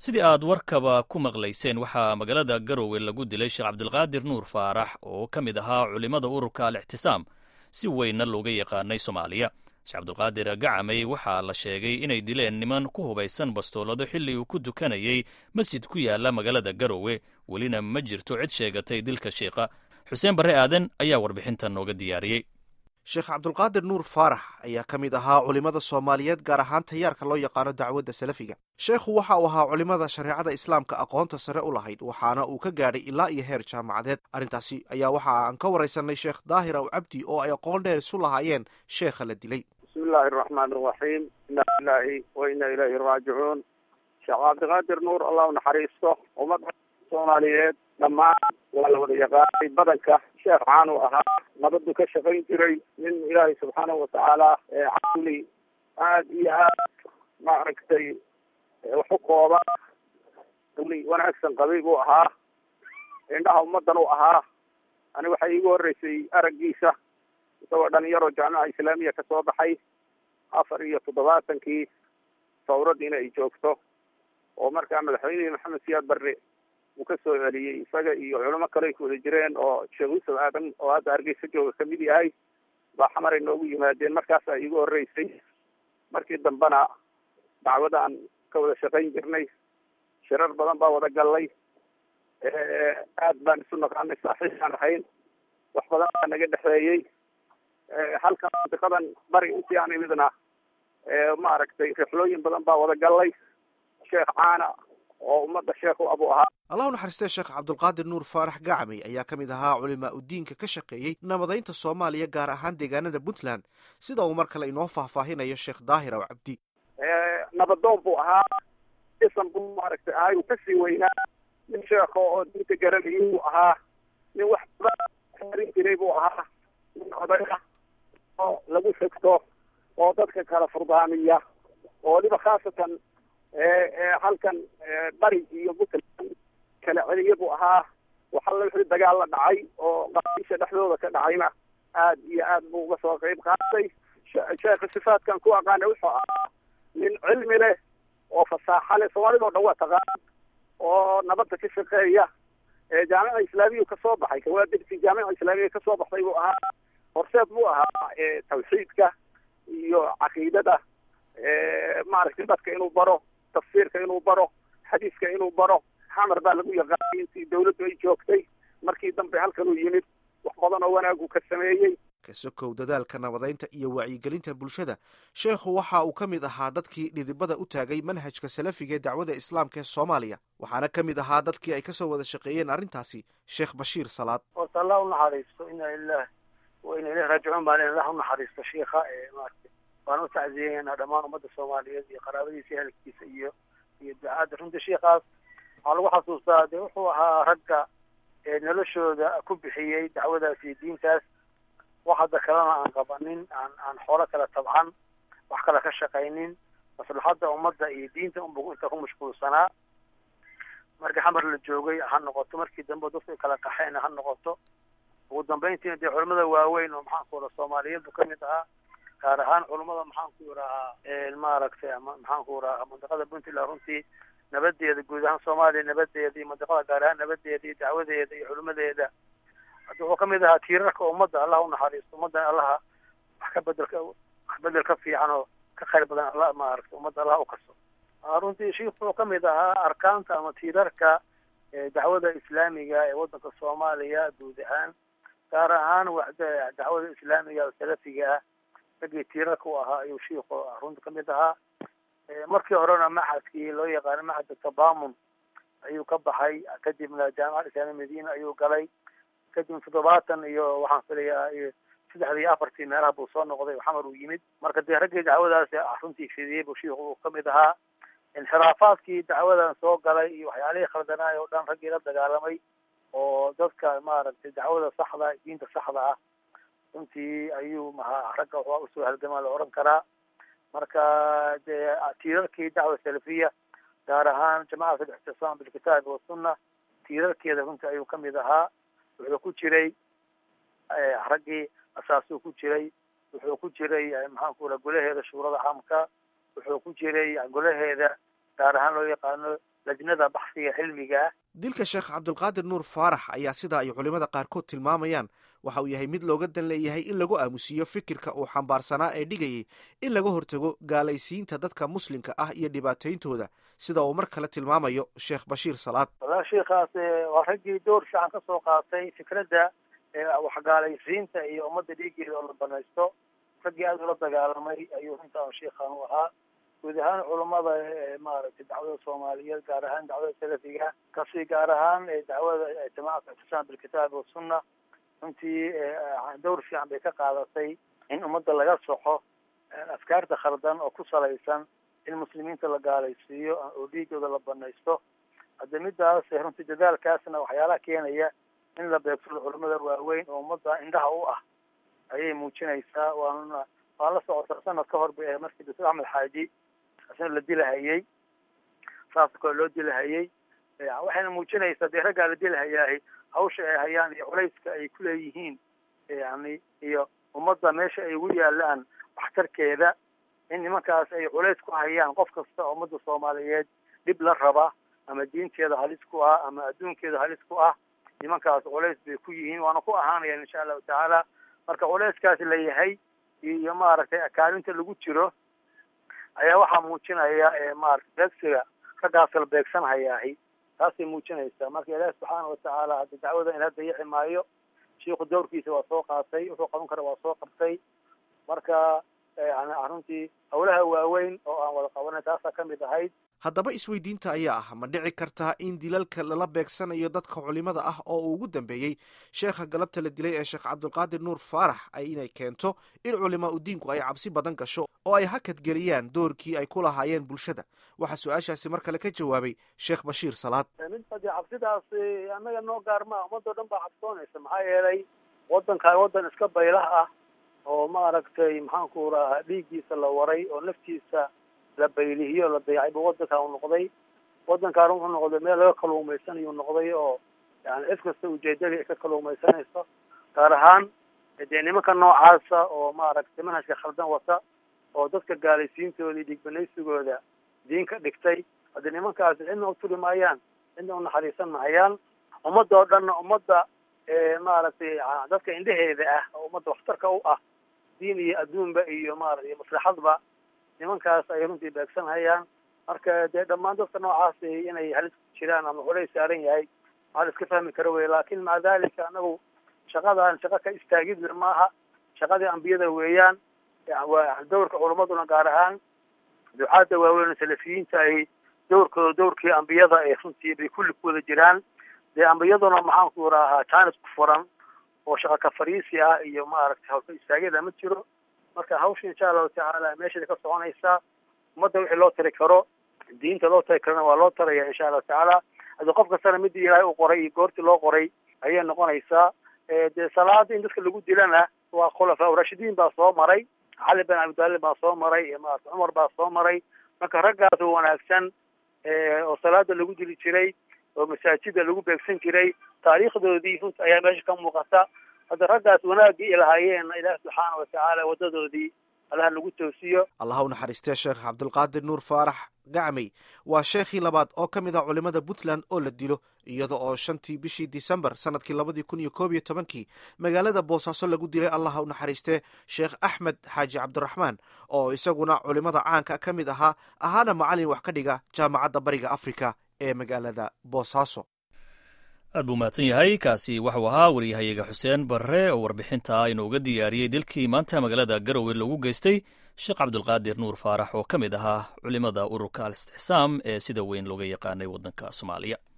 sidii aad warkaba ku maqlayseen waxaa magaalada garowe lagu dilay sheekh cabdilqaadir nuur faarax oo ka mid ahaa culimmada ururka al ixtisaam si weynna looga yaqaanay soomaaliya sheekh cabdilqaadir gacamey waxaa la sheegay inay dileen niman ku hubaysan bastoolado xilli uu ku dukanayey masjid ku yaala magaalada garowe welina ma jirto cid sheegatay dilka sheikha xuseen barre aadan ayaa warbixintan nooga diyaariyey sheekh cabdulqaadir nuur faarax ayaa ka mid ahaa culimmada soomaaliyeed gaar ahaan tayaarka loo yaqaano dacwadda salafiga sheekhu waxa uu ahaa culimmada shareecada islaamka aqoonta sare u lahayd waxaana uu ka gaadhay ilaa iyo heer jaamacadeed arrintaasi ayaa waxa aan ka waraysanay sheekh daahir aw cabdi oo ay aqoon dheer isu lahaayeen sheekha la dilay bismi illaahi araxmaan araxiim inna lilaahi wa inna ilayhi raajicuun sheekh cabdiqaadir nuur allah u naxariisto ummadda soomaaliyeed dhammaan waa la wada yaqaanay badanka sheekh caan uu ahaa nabadu ka shaqayn jiray nin ilaahay subxaanahu watacaala caqli aada iyo aad maaragtay wax u kooba li wanaagsan qabay buu ahaa indhaha ummadan u ahaa ani waxay iigu horreysay araggiisa isagoo dhalinyaro jaamica islaamiya kasoo baxay afar iyo toddobaatankii sawraddiina ay joogto oo markaa madaxweynihii maxamed siyaad barre uu ka soo celiyey isaga iyo culamo kale ay ku wada jireen oo sheekh yuusuf aadan oo hadda hargeysa jooga kamid yahay baa xamaray noogu yimaadeen markaasaa iigu horreysay markii dambena dacwadaan ka wada shaqayn jirnay shirar badan baa wada gallay aad baan isu naqaanay saaxiibaan ahayn wax badan baa naga dhexeeyey halkan mantiqadan bari intii aan imidna maaragtay rixlooyin badan baa wada gallay sheekh caana oo ummadda sheekh u abu ahaa allah u naxariistee sheekh cabdulqaadir nuur faarax gacamey ayaa ka mid ahaa culimaa udiinka ka shaqeeyey nabadaynta soomaaliya gaar ahaan deegaanada puntland sida uu mar kale inoo faahfaahinayo sheekh daahir aw cabdi nabadoon buu ahaa isan buu maaragtay ahay uu kasii weynaa nin sheekho oo diinta garanayay buu ahaa nin wax badan xerin jiray buu ahaa nin odaya oo lagu segto oo dadka kala furdaamiya oo waliba khaasatan halkan bari iyo puntland kala celiya buu ahaa waxalla wixii dagaal la dhacay oo qabiisha dhexdooda ka dhacayna aad iyo aad buu uga soo qayb qaatay sheekha sifaadkan ku aqaana wuxuu ahaa nin cilmi leh oo fasaaxa leh soomaalida o dhan waa taqaan oo nabadda ka shaqeeya jaamica islaamiya kasoo baxay kawaadirtii jaamica islaamiya kasoo baxday buu ahaa horseed buu ahaa tawxiidka iyo caqiidada maaragtay dadka inuu baro tafsiirka inuu baro xadiiska inuu baro xamar baa lagu yaqaanay intii dawladdu ay joogtay markii dambe halkan uu yimid wax badan oo wanaagu ka sameeyey kasokow dadaalka nabadaynta iyo wacyigelinta bulshada sheekhu waxa uu ka mid ahaa dadkii dhidibada u taagay manhajka salafiga ee dacwada islaamka ee soomaaliya waxaana ka mid ahaa dadkii ay kasoo wada shaqeeyeen arrintaasi sheekh bashiir salaad horta allah u naxariisto ina lilah wa ina ilayhi raajicuun baan allah u naxariisto sheikha maarata waan u tacziyeynaa dhammaan ummadda soomaaliyeed iyo qaraabadiisa iyo ehelkiisa iyo iyo ducaadda runtii sheikaas waxaa lagu xasuustaa dee wuxuu ahaa ragga noloshooda ku bixiyey dacwadaas iyo diintaas wax hadda kalena aan qabanin aan aan xoolo kala tabcan wax kale ka shaqaynin maslaxadda ummadda iyo diinta unbu inta ku mashquulsanaa markii xamar la joogay ha noqoto markii dambe dadku ay kala qaxeen ha noqoto ugu dambeyntiina dee culamada waaweyn oo maxaanku ira soomaaliyeed buu kamid ahaa gaar ahaan culummada maxaanku irahaa maaragtay ama maxaanku irahaa mandiqada puntland runtii nabadeeda guud ahaan soomaaliya nabadeeda iyo mandiqada gaar ahaan nabadeeda iyo dacwadeeda iyo culimadeeda hadda wuxuu kamid ahaa tiirarka ummadda allah u naxariisto ummaddan allaha wax ka bedelka wax bedel ka fiican oo ka khayr badan alla maaragtay ummadda allah u kaso runtii sheikh wuxuu kamid ahaa arkaanta ama tiirarka dacwada islaamiga ee waddanka soomaaliya guud ahaan gaar ahaan dacwada islaamiga oo salafiga ah raggii tiirarka u ahaa ayuu shiikhu runta kamid ahaa markii horena maxadkii loo yaqaano maxadka tabamun ayuu ka baxay kadibna jaamicada islaamiya madiina ayuu galay kadib toddobaatan iyo waxaan filayaa saddexdii iyo afartii meelaha buu soo noqday xamar uu yimid marka dee raggii dacwadaasi runtii fidiyey buu shiikhu uu kamid ahaa inxiraafaadkii dacwadan soo galay iyo waxyaalihii khaldanaay oo dhan raggii la dagaalamay oo dadka maaragtay dacwada saxda diinta saxda ah runtii ayuu maha ragga waxaa usoo halgamaa la oran karaa marka dee tiirarkii dacwa salafiya gaar ahaan jamacat alixtisaam bilkitaabi wasunna tiirarkeeda runtii ayuu kamid ahaa wuxuu ku jiray raggii asaasuu ku jiray wuxuu ku jiray maxaanku ira golaheeda shuurada caamka wuxuu ku jiray golaheeda gaar ahaan loo yaqaano lajnada baxsiga cilmiga dilka sheekh cabdulqaadir nuur faarax ayaa sida ay culimmada qaarkood tilmaamayaan waxa uu yahay mid looga dan leeyahay in lagu aamusiiyo fikirka uu xambaarsanaa ee dhigayay in laga hortago gaalaysiinta dadka muslimka ah iyo dhibaatayntooda sida uu mar kale tilmaamayo sheekh bashiir salaad walaal sheikaas waa raggii door fiican ka soo qaatay fikradda waxgaalaysiinta iyo ummadda dhiigeeda oo la banaysto raggii aada ula dagaalamay ayuu runtaan sheikhan u ahaa guud ahaan culammada maaragtay dacwada soomaaliyeed gaar ahaan dacwada salafiga kasi gaar ahaan dacwada jamacat ictisaam bilkitaabi wasunna runtii dowr fiican bay ka qaadatay in ummadda laga soxo afkaarta khaldan oo ku salaysan in muslimiinta la gaalaysiiyo oo dhiigooda la banaysto hadda midaas runtii dadaalkaasna waxyaalaha keenaya in la beegsado culamada waaweyn oo ummadda indhaha u ah ayay muujinaysaa waana waan la socotaa sanad ka hor bay ahay markii doctor axmed xaaji isna la dilahayay saasa kale loo dilahayay waxayna muujinaysaa dee raggaa la dilahayaahi hawsha ay hayaan iyo culayska ay kuleeyihiin yani iyo ummadda meesha ay ugu yaalaan waxtarkeeda in nimankaas ay culays ku hayaan qof kasta oo ummadda soomaaliyeed dhib la raba ama diinteeda halis ku ah ama adduunkeeda halis ku ah nimankaas culays bay ku yihiin waana ku ahaanayaan insha allahu tacaala marka culayskaas la yahay iyo maaragtay akaalinta lagu jiro ayaa waxaa muujinaya maarata beegsiga raggaas la beegsanhayaahi taasay muujinaysaa marka ilaahi subxaana watacaala hadda dacwada ina dayici maayo shiiku dowrkiisa waa soo qaatay wuxuu qaban kara waa soo qabtay marka yani runtii hawlaha waaweyn oo aan wada qabanay taasaa kamid ahayd haddaba isweydiinta ayaa ah ma dhici kartaa in dilalka lala beegsanayo dadka culimada ah oo uu ugu dambeeyey sheekha galabta la dilay ee sheekh cabdulqaadir nuur faarax ay inay keento in culimaa u diinku ay cabsi badan gasho oo ay hakad geliyaan doorkii ay ku lahaayeen bulshada waxaa su-aashaasi mar kale ka jawaabay sheekh bashiir salaad midba dee cabsidaas annaga noo gaarmaa ummadoo dhan baa cabsoonaysa maxaa yeelay waddankaa waddan iska baylah ah oo maaragtay maxaanku rahaa dhiiggiisa la waray oo naftiisa la baylihiyo la dayacay bu waddankaa u noqday waddankaan wuxuu noqday meel laga kaluumaysanayuu noqday oo yani cid kasta ujeedadii ay ka kaluumaysanayso gaar ahaan dee nimanka noocaasa oo maaragtay manhajka khaldan wata oo dadka gaalaysiintooda iyo dhigbanaysigooda diin ka dhigtay haddii nimankaasi cidna u turi maayaan cidna unaxariisan mahayaan ummadda oo dhanna ummadda maaragtay dadka indheheeda ah oo ummadda waxtarka u ah diin iyo adduunba iyo maarata iyo maslaxadba nimankaas ay runtii beegsanhayaan marka dee dhammaan dadka noocaas inay halis ku jiraan ama culays saaran yahay maa la iska fahmi karo wey laakin maca dalika anagu shaqadan shaqa ka istaagidna maaha shaqadii ambiyada weeyaan waa dowrka culamaduna gaar ahaan ducaadda waaweyn salafiyiinta ay dowrkooda dowrkii ambiyada ay runtii bay kulli ku wada jiraan dee ambiyaduna maxaanku rahaa jaanis ku furan oo shaqa ka fariisi ah iyo maaragtay hawlka istaagida ma jiro marka hawsha insha allahu tacaala meeshaday ka soconaysaa ummadda wixii loo tari karo diinta loo tari karana waa loo taraya insha allahu tacaala haddii qof kastana midii ilaahay u qoray iyo goortii loo qoray ayay noqonaysaa dee salaada in dadka lagu dilana waa khulafaa urashidiin baa soo maray cali bin abidaalib baa soo maray iyo maarata cumar baa soo maray marka raggaas oo wanaagsan oo salaada lagu dili jiray oo masaajida lagu beegsan jiray taariikhdoodii runta ayaa meesha ka muuqata hadda raggaas wanaaggii ilahaayeenna ilaah subxaana watacaala waddadoodii allaha nagu toosiyo allah u naxariistee sheekh cabdulqaadir nuur faarax gacmey waa sheekhii labaad oo ka mid ah culimmada puntland oo la dilo iyada oo shantii bishii disembar sanadkii labadii kun iyo koob iyo tobankii magaalada boosaaso lagu dilay allah u naxariistee sheekh axmed xaaji cabdiraxmaan oo isaguna culimmada caanka ka mid ahaa ahaana macallin wax ka dhiga jaamacadda bariga afrika ee magaalada boosaaso aad buu mahadsan yahay kaasi waxuu ahaa waryahayaga xuseen barre oo warbixinta inooga diyaariyey dilkii maanta magaalada garowe lagu geystay sheekh cabdulqaadir nuur faarax oo ka mid ahaa culimmada ururka al istixsaam ee sida weyn looga yaqaanay waddanka soomaaliya